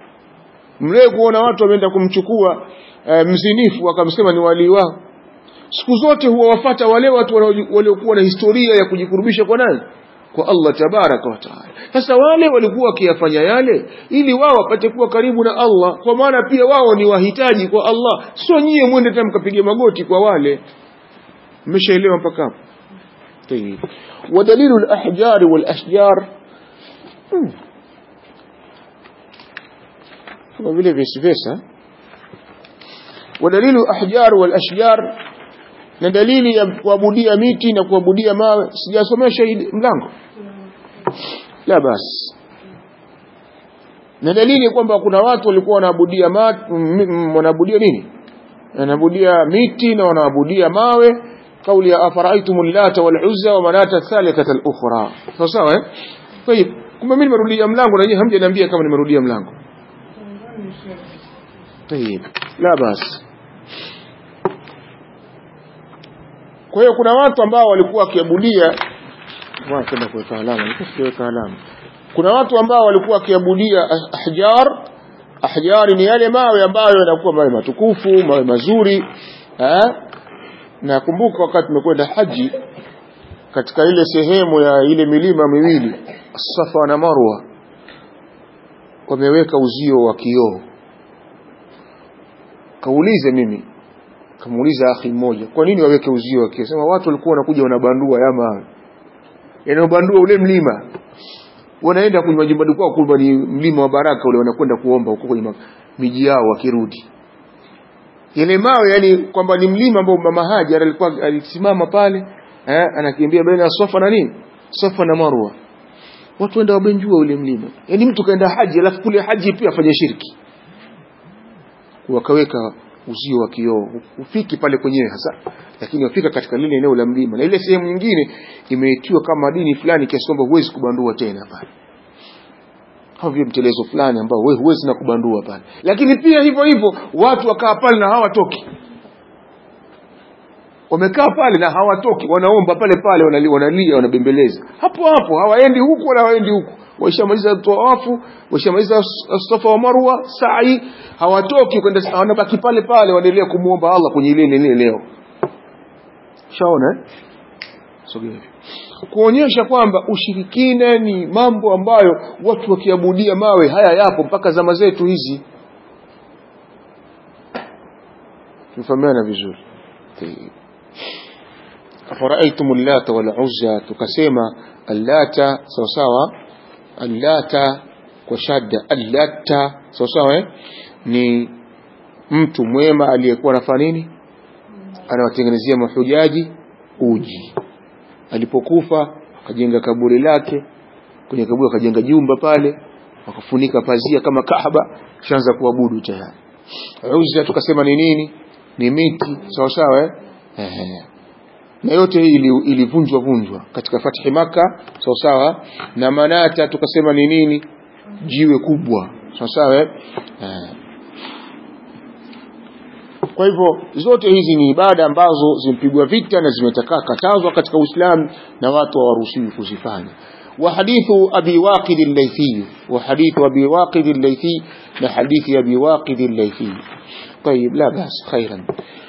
mlevi kuona watu wameenda kumchukua e, mzinifu wakamsema ni wali wao siku zote huwawafata wale watu waliokuwa na historia ya kujikurubisha kwa nani kwa Allah tabaraka wa taala sasa wale walikuwa wakiyafanya yale ili wao wapate kuwa karibu na Allah kwa maana pia wao ni wahitaji kwa Allah sio nyie mwende tena mkapige magoti kwa wale mmeshaelewa mpaka hapo طيب ودليل الأحجار والأشجار kama vile vice versa ودليل الأحجار والأشجار na dalili ya kuabudia miti na kuabudia mawe sijasomesha hii mlango la basi na dalili kwamba kuna watu walikuwa wanaabudia wanaabudia nini wanaabudia miti na wanaabudia mawe kauli ya afaraitum llata waluzza wa manata thalithata al-ukhra sawa sawa eh طيب kumbe mimi nimerudia mlango na nyinyi hamjaniambia kama nimerudia mlango طيب la basi kwa hiyo kuna watu ambao walikuwa wakiabudia kwenda kuweka alama nikuweka alama kuna watu ambao walikuwa wakiabudia ahjar ahjari ni yale mawe ambayo yanakuwa mawe matukufu mawe mazuri eh na kumbuka wakati tumekwenda haji katika ile sehemu ya ile milima miwili Safa na Marwa wameweka uzio wa kioo kaulize mimi kamuuliza akhi mmoja kwa nini waweke uzio wa kioo sema watu walikuwa wanakuja wanabandua ya mawe yanayobandua ule mlima wanaenda kwenye majumbani kwao kumbe ni mlima wa baraka ule wanakwenda kuomba huko kwenye miji yao wakirudi yale mawe yani kwamba ni mlima ambao mama Hajar alikuwa alisimama pale eh, anakimbia baina ya Safa na nini Safa na Marwa watu wenda wabenjua ule mlima yani mtu kaenda haji alafu kule haji pia afanye shirki wakaweka uzio wa kioo ufiki pale kwenyewe hasa lakini wafika katika lile eneo la mlima na ile sehemu nyingine imeitiwa kama dini fulani kiasi kwamba huwezi kubandua tena pale kama vile mtelezo fulani ambao wewe huwezi na kubandua pale lakini pia hivyo hivyo watu wakaa pale na hawatoki wamekaa pale na hawatoki wanaomba pale pale wanalia wanalia wanabembeleza hapo hapo hawaendi huku wala hawaendi huku waishamaliza tawafu waishamaliza safa wa marwa sa'i hawatoki kwenda wanabaki pale pale wanaendelea kumuomba Allah kwenye ile ile leo shaona eh sogea kuonyesha kwamba ushirikina ni mambo ambayo watu wakiabudia mawe haya yapo mpaka zama zetu hizi tufahamiana vizuri afaraitum allata wal uzza tukasema allata sawa sawa allata kwa shadda allata sawa sawa eh? ni mtu mwema aliyekuwa anafanya nini anawatengenezea mahujaji uji alipokufa akajenga kaburi lake kwenye kaburi akajenga jumba pale wakafunika pazia kama Kaaba kishaanza kuabudu tayari Uzza tukasema ni nini ni miti sawa sawa eh Ehe. na yote hii ilivunjwa vunjwa katika fathi maka sawa sawa na manata tukasema ni nini jiwe kubwa sawa sawa eh kwa hivyo zote hizi ni ibada ambazo zimpigwa vita na zimetakaa katazwa katika Uislamu na watu hawaruhusiwi kuzifanya وحديث أبي واقد الليثي وحديث أبي واقد الليثي لحديث أبي واقد الليثي طيب لا بأس خيرا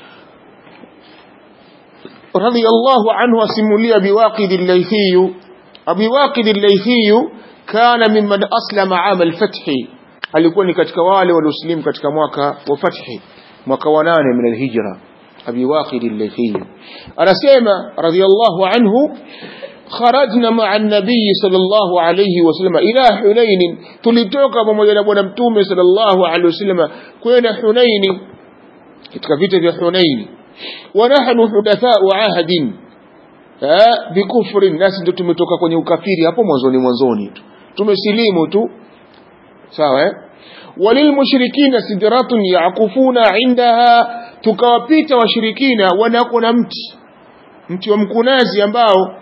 رضي الله عنه أسمولي أبي واقد الليثي أبي واقد الليثي كان ممن أسلم عام الفتح alikuwa ni katika wale walioslimu katika mwaka wa fathi mwaka wa nane min alhijra abi waqid al-laythi anasema radiyallahu anhu kharajna ma'a an-nabiy sallallahu alayhi wasallam ila hunain tulitoka pamoja na bwana mtume sallallahu alayhi wasallam kwenda hunain katika vita vya hunain wa nahnu hudatha'u ahdin bikufrin nasi ndio tumetoka kwenye ukafiri hapo mwanzoni mwanzoni tu tumesilimu tu sawa eh walilmushrikina sidratun yaqufuna indaha tukawapita washirikina wanako na mti mti wa mkunazi ambao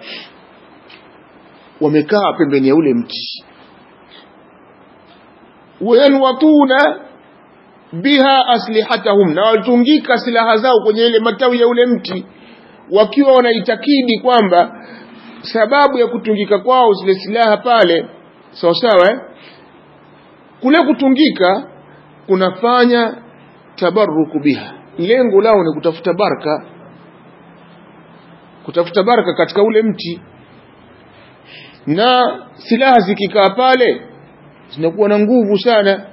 wamekaa pembeni ya ule mti wayanwatuna biha aslihatahum na walitungika silaha zao kwenye ile matawi ya ule mti wakiwa wanaitakidi kwamba sababu ya kutungika kwao zile silaha pale sawa sawa eh? kule kutungika kunafanya tabaruku biha lengo lao ni kutafuta baraka kutafuta baraka katika ule mti na silaha zikikaa pale zinakuwa na nguvu sana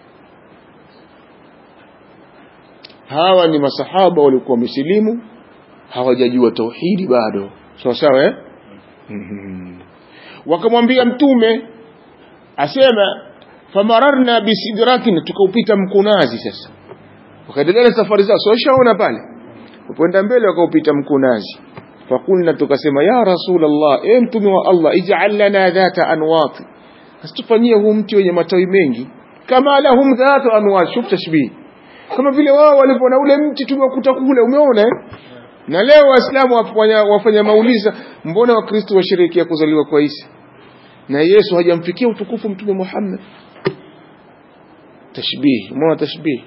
hawa ni masahaba walikuwa wamesilimu hawajajua tauhidi bado sawa sawa eh? mm-hmm. wakamwambia mtume asema famararna bisidrakin tukaupita mkunazi sasa wakaendelea na safari zao so shaona pale upoenda mbele wakaupita mkunazi fakulna tukasema ya rasulallah e mtume wa allah ij'al lana dhata anwati asitufanyie huu mti wenye matawi mengi kama lahum dhatu anwat shuf tashbih kama vile wao walivyoona ule mti tumewakuta kule umeona eh? na leo waislamu wafanya, wafanya mauliza mbona wakristo washerehekea kuzaliwa kwa isa na yesu hajamfikia utukufu mtume muhammad tashbih umeona tashbih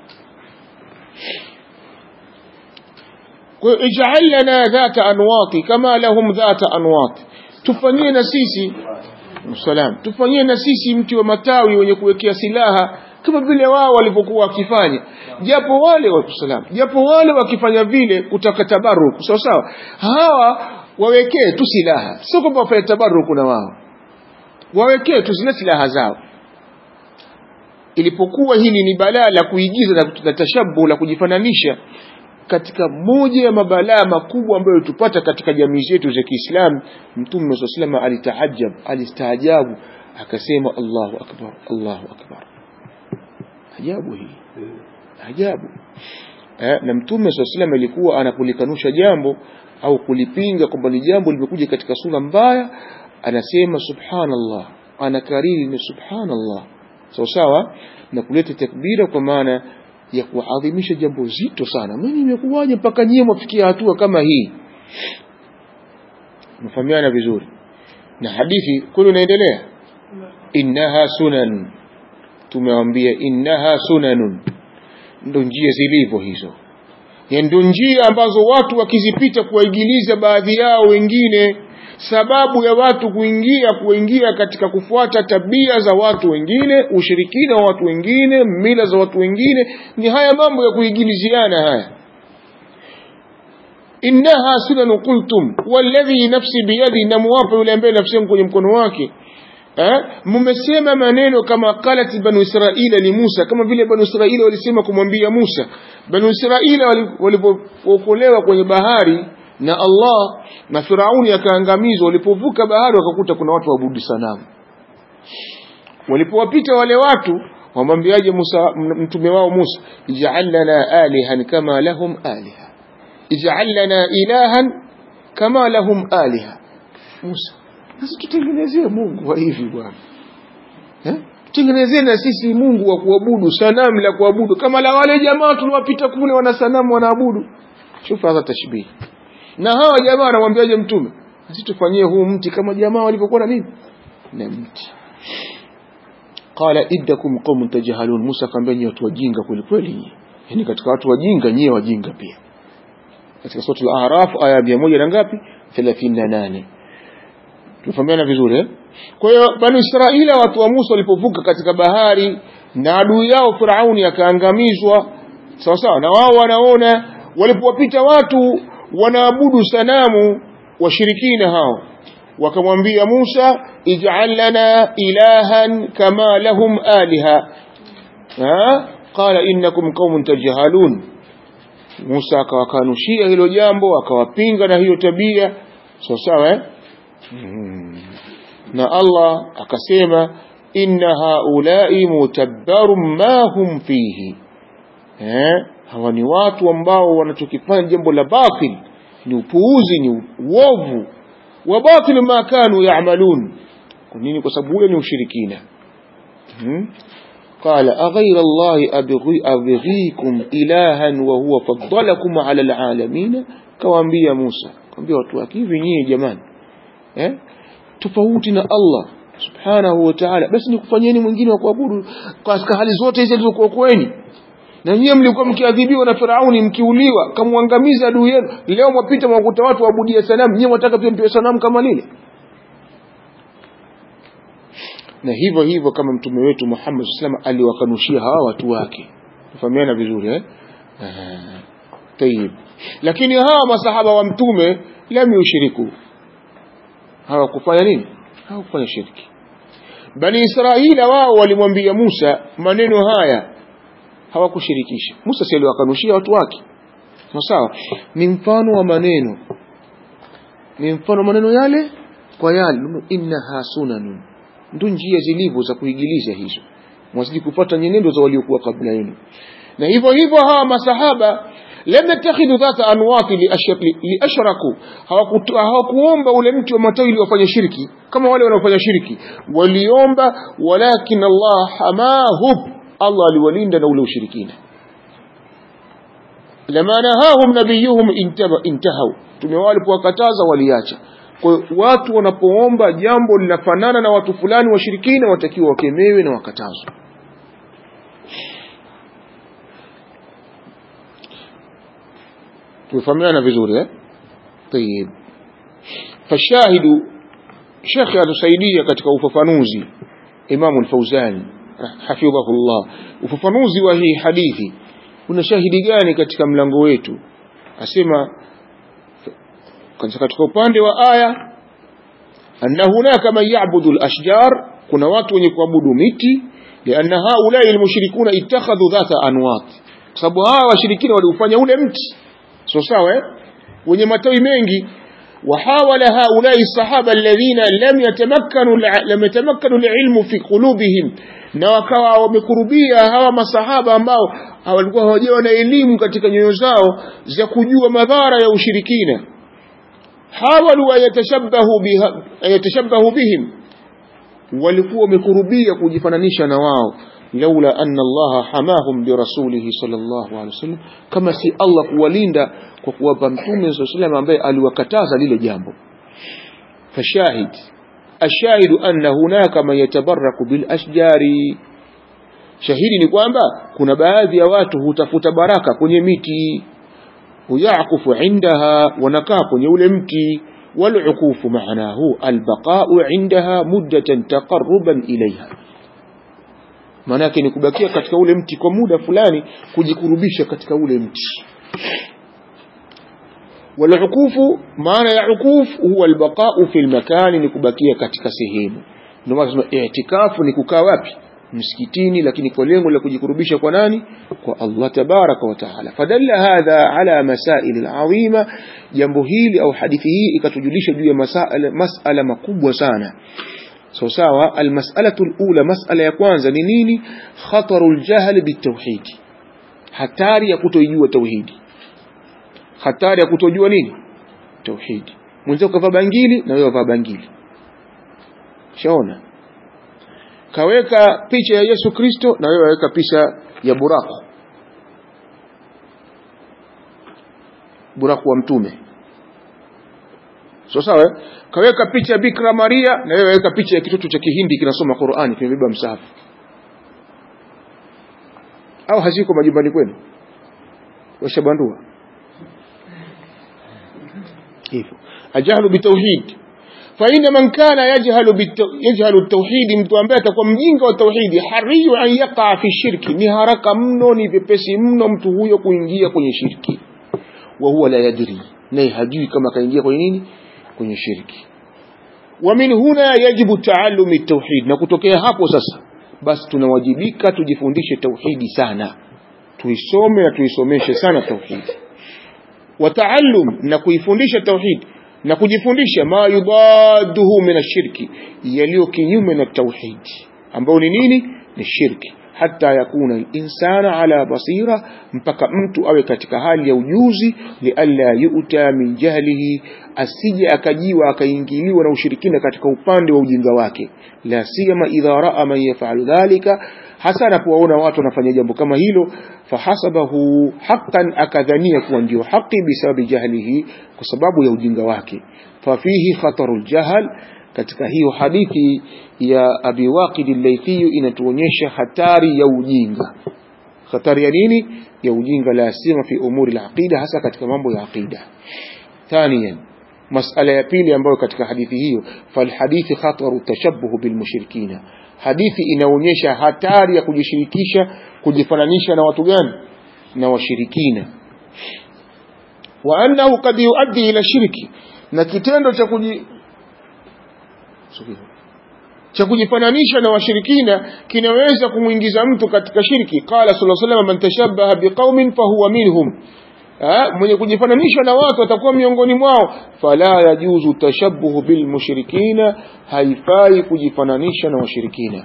kwa hiyo ij'al lana dhata anwati kama lahum dhata anwati tufanyie na sisi salam tufanyie na sisi mti wa matawi wenye kuwekea silaha kama vile wao walivyokuwa wakifanya japo wale wasalam japo wale wakifanya vile kutaka tabaruku sawa sawa hawa wawekee tu silaha sio kwamba wafanye tabaruku na wao wawekee tu zile silaha zao ilipokuwa hili ni balaa la kuigiza na, na tashabu la kujifananisha katika moja ya mabalaa makubwa ambayo tupata katika jamii zetu za Kiislamu Mtume SAW salama alitaajab alistaajabu akasema Allahu akbar Allahu akbar ajabu hii ajabu eh, na Mtume SAW salama alikuwa anakulikanusha jambo au kulipinga kwamba ni jambo limekuja katika sura mbaya anasema subhanallah anakariri ni subhanallah sawa sawa na kuleta takbira kwa maana ya kuadhimisha jambo zito sana mimi imekuwaje mpaka nyie mwafikia hatua kama hii mfahamiana vizuri na hadithi kwani unaendelea innaha sunan tumewambia innaha sunanun ndo njia zilivyo hizo ndo njia ambazo watu wakizipita kuwaigiliza baadhi yao wengine sababu ya watu kuingia kuingia katika kufuata tabia za watu wengine ushirikina wa watu wengine mila za watu wengine ni haya mambo ya kuigiliziana haya innaha sunan qultum walladhi nafsi biyadi namuwapa yule ambaye nafsi yangu kwenye mkono wake mmesema maneno kama qalat banu israila li Musa kama vile banu israila walisema kumwambia Musa banu israila walipookolewa kwenye bahari na Allah na Firauni akaangamizwa walipovuka bahari wakakuta kuna watu waabudu sanamu walipowapita wale watu wamwambiaje Musa mtume wao Musa ij'al lana alihan kama lahum aliha ij'al lana ilahan kama lahum aliha Musa sasa tutengenezee Mungu wa hivi bwana eh tutengenezee na sisi Mungu wa kuabudu sanamu la kuabudu kama la wale jamaa tuliwapita kule wana sanamu wanaabudu shufa hadha tashbih na hawa jamaa wanamwambiaje mtume sisi tufanyie huu mti kama jamaa walivyokuwa na nini na mti qala iddakum qaumun tajhalun Musa akamwambia nyinyi watu wajinga kweli kweli yani katika watu wajinga nyinyi wajinga pia katika sura al-A'raf aya 100 na ngapi 38 tufahamiana vizuri eh kwa hiyo bani Israila watu wa Musa walipovuka katika bahari na adui yao Firauni akaangamizwa sawa sawa na wao wanaona walipowapita watu wanaabudu sanamu washirikina hao wakamwambia Musa ij'al lana ilahan kama lahum aliha ha qala innakum qaumun tajhalun Musa akawakanushia hilo jambo akawapinga na hiyo tabia sawa sawa eh hmm. na Allah akasema inna haulai mutabbarun ma hum fihi eh hawa ni watu ambao wanachokifanya jambo la batil ni upuuzi ni uovu wa batil ma kanu ya'malun kwa nini kwa sababu ule ni ushirikina hmm? قال أغير الله أبغي أبغيكم إلها وهو فضلكم على العالمين كوانبيا موسى كوانبيا watu hivi nyinyi jamani eh tofauti na Allah subhanahu wa ta'ala basi nikufanyeni mwingine wa kuabudu katika hali zote hizi zilizokuokoeni na nyie mlikuwa mkiadhibiwa na Firauni mkiuliwa kamwangamiza adui yenu leo mwapita mwakuta watu waabudia sanamu nyie mwataka pia mpewe sanamu kama lile na hivyo hivyo kama mtume wetu Muhammad sallallahu alaihi aliwakanushia hawa watu wake tufahamiana vizuri eh tayib lakini hawa masahaba wa mtume lam yushriku hawakufanya nini hawakufanya shirki bani israila wao walimwambia Musa maneno haya hawakushirikisha Musa si aliwakanushia watu wake sawa ni mfano wa maneno ni mfano maneno yale kwa yale innaha sunanun ndio njia zilivyo za kuigilisha hizo mwazidi kupata nyenendo za waliokuwa kabla yenu na hivyo hivyo hawa masahaba lam yattakhidhu dhata anwati liashraku hawakuomba ule mti wa matawi ili wafanye shirki kama wale wanaofanya shirki waliomba walakin Allah hamahum Allah aliwalinda na ule ushirikina lama nahahum nabiyuhum intahau tumewalipowakataza waliacha kwa watu wanapoomba jambo linafanana na watu fulani washirikina watakiwa wakemewe na wakatazwe tufahamiana vizuri eh طيب فالشاهد شيخ atusaidia katika ufafanuzi Imam al-Fauzani hafidhahullah ufafanuzi wa hii hadithi una shahidi gani katika mlango wetu asema katika upande wa aya anna hunaka man ya'budu al-ashjar kuna watu wenye kuabudu miti lianna haulai al-mushrikuna ittakhadhu dhata anwat kwa sababu hawa washirikina waliufanya ule mti so sawa eh? wenye matawi mengi وحاول هؤلاء الصحابة الذين لم يتمكنوا لم يتمكنوا العلم في قلوبهم na wakawa wamekurubia hawa masahaba ambao walikuwa hawajawa na elimu katika nyoyo zao za kujua madhara ya ushirikina hawalu ayatashabahu biha ayatashabahu bihim walikuwa wamekurubia kujifananisha na wao laula anna Allah hamahum birasulihi sallallahu alaihi wasallam kama si Allah kuwalinda kwa kuwapa mtume sallallahu alaihi wasallam ambaye aliwakataza lile jambo fashahid الشاهد أن هناك من يتبرك بالأشجار shahidi ni kwamba kuna baadhi ya watu hutafuta baraka kwenye miti huyakufu indaha wanakaa kwenye ule mti walukufu maanahu albaqau indaha muddatan taqarruban ilaiha maana yake ni kubakia katika ule mti kwa muda fulani kujikurubisha katika ule mti walukufu maana ya ukuf huwa albaqau fi lmakani ni kubakia katika sehemu ndio maana tunasema i'tikafu ni kukaa wapi msikitini lakini kwa lengo la kujikurubisha kwa nani kwa Allah tabaraka wa taala fadalla hadha ala masail alazima jambo hili au hadithi hii ikatujulisha juu ya masala masala makubwa sana so sawa almas'alatu alula mas'ala ya kwanza ni nini khatarul jahl bitawhid hatari ya kutojua tauhidi hatari ya kutojua nini tauhidi mwenzako kavaa bangili na wewe vaa bangili shaona kaweka picha ya Yesu Kristo na wewe waweka picha ya buraku buraku wa mtume so sawa kaweka picha ya Bikra Maria na wewe waweka picha ya kitoto cha Kihindi kinasoma Qur'ani kimebeba msahafu au haziko majumbani kwenu washabandua hivyo ajahlu bitauhid فإن من كان يجهل بالتو... يجهل التوحيد mtu ambaye atakuwa mjinga wa tauhidi hariyu an yaqa fi shirki ni haraka mno ni vipesi mno mtu huyo kuingia kwenye shirki wa huwa la yadri naye hajui kama kaingia kwenye nini kwenye shirki wa min huna yajibu taallum at-tauhid na kutokea hapo sasa basi tunawajibika tujifundishe tauhidi sana tuisome na tuisomeshe sana tauhidi wa taallum na kuifundisha tauhidi na kujifundisha ma yudaduhu min ashirki yaliyo kinyume na tauhidi ambao ni nini ni shirki hata yakuna al-insana ala basira mpaka mtu awe katika hali ya ujuzi lialla yu'ta min jahlihi asije akajiwa akaingiliwa na ushirikina katika upande wa ujinga wake la siyama idha raa man yaf'alu dhalika hasa anapowaona watu wanafanya jambo kama hilo fahasabahu haqqan akadhania kuwa ndio haki bisababi jahlihi kwa sababu ya ujinga wake fafihi khatarul jahl katika hiyo hadithi ya Abi Waqid al-Laythi inatuonyesha hatari ya ujinga hatari ya nini ya ujinga la sima fi umuri al-aqida hasa katika mambo ya aqida thaniyan masala ya pili ambayo katika hadithi hiyo fal hadithi khataru tashabbuh bil mushrikina hadithi inaonyesha hatari ya kujishirikisha kujifananisha na watu gani na washirikina wa annahu qad yuaddi ila shirki na kitendo cha kuji cha kujifananisha na washirikina kinaweza kumwingiza mtu katika shirki qala sallallahu alaihi wasallam man tashabbaha biqaumin fahuwa minhum Ha, mwenye kujifananisha na watu atakuwa miongoni mwao fala yajuzu tashabbuhu bilmushrikina haifai kujifananisha na washirikina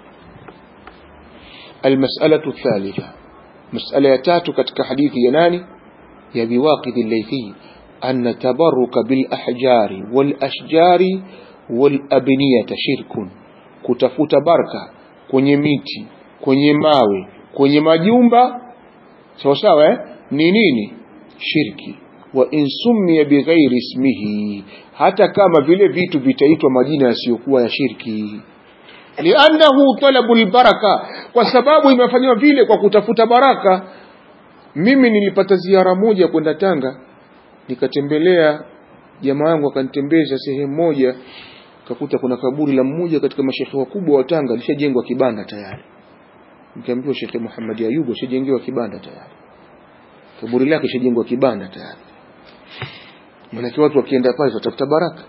المسألة الثالثة مسألة تاتو كتك حديث يناني يا بواقد الليثي أن التبرك بالأحجار والأشجار والأبنية شرك كتفوت بركة kwenye miti kwenye mawe kwenye majumba sawa sawa eh? ni nini shirki wa in summiya bighairi ismihi hata kama vile vitu vitaitwa majina yasiyokuwa ya shirki liannahu talabu lbaraka kwa sababu imefanywa vile kwa kutafuta baraka mimi nilipata ziara moja kwenda tanga nikatembelea jamaa yangu akanitembeza sehemu moja kakuta kuna kaburi la mmoja katika mashekhe wakubwa wa tanga lishajengwa kibanda tayari nikamwambia shekhe muhammad ayubu ashajengewa kibanda tayari kaburi lake lishajengwa kibanda tayari maanake watu wakienda pale watafuta baraka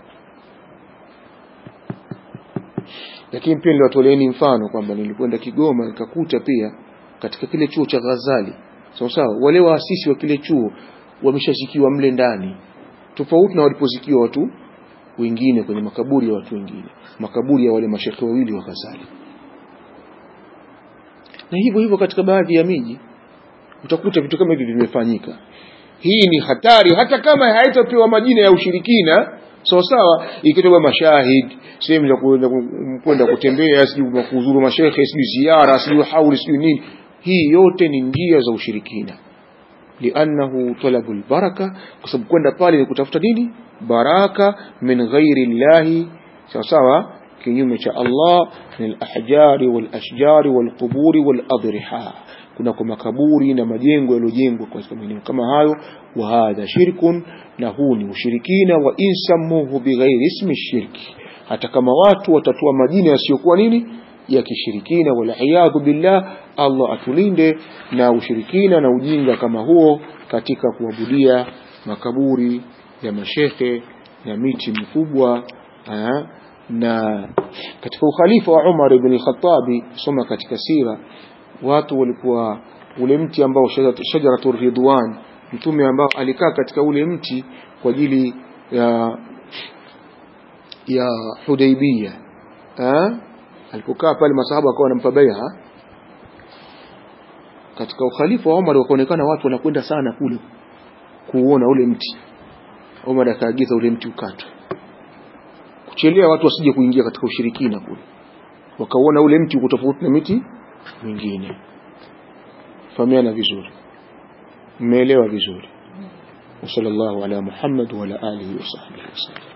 lakini pia niliwatoleeni mfano kwamba nilikwenda Kigoma nikakuta pia katika kile chuo cha Ghazali sawa sawa wale waasisi wa kile chuo wameshazikiwa mle ndani tofauti na walipozikiwa watu wengine kwenye makaburi ya watu wengine makaburi ya wale mashekhe wawili wa Ghazali na hivyo hivyo katika baadhi ya miji utakuta vitu kama hivi vimefanyika hii ni hatari hata kama haitapewa majina ya ushirikina sawa sawa ikitoka mashahid sehemu za kwenda kwenda kutembea sijui kuzuru mashekhe sijui ziara sijui hauli sijui nini hii yote ni njia za ushirikina liannahu talabu lbaraka kwa sababu kwenda pale ni kutafuta nini baraka min ghairi llahi sawa sawa kinyume cha Allah min alahjari walashjari walquburi waladriha kuna kwa makaburi na majengo yaliyojengwa kwa maeneo kama hayo wa hadha shirkun na huu ni ushirikina wa insamuhu bighairi ismi shirki hata kama watu watatoa majina yasiyokuwa nini ya kishirikina waliyadhu billah Allah atulinde na ushirikina na ujinga kama huo katika kuabudia makaburi ya mashekhe na miti mikubwa aa, na katika ukhalifa wa Umar ibn al-Khattabi soma katika sira watu walikuwa ule mti ambao shajaratu ridwan mtume ambao alikaa katika ule mti kwa ajili ya ya Hudaybiyah eh alipokaa pale masahaba wakawa wanampa bai'a katika ukhalifa wa Umar wakaonekana watu wanakwenda sana kule kuona ule mti Umar akaagiza ule mti ukatwe kuchelea watu wasije kuingia katika ushirikina kule wakaona ule mti uko tofauti na miti mingine fahamiana vizuri mmeelewa vizuri وصلى الله على محمد وعلى آله وصحبه وسلم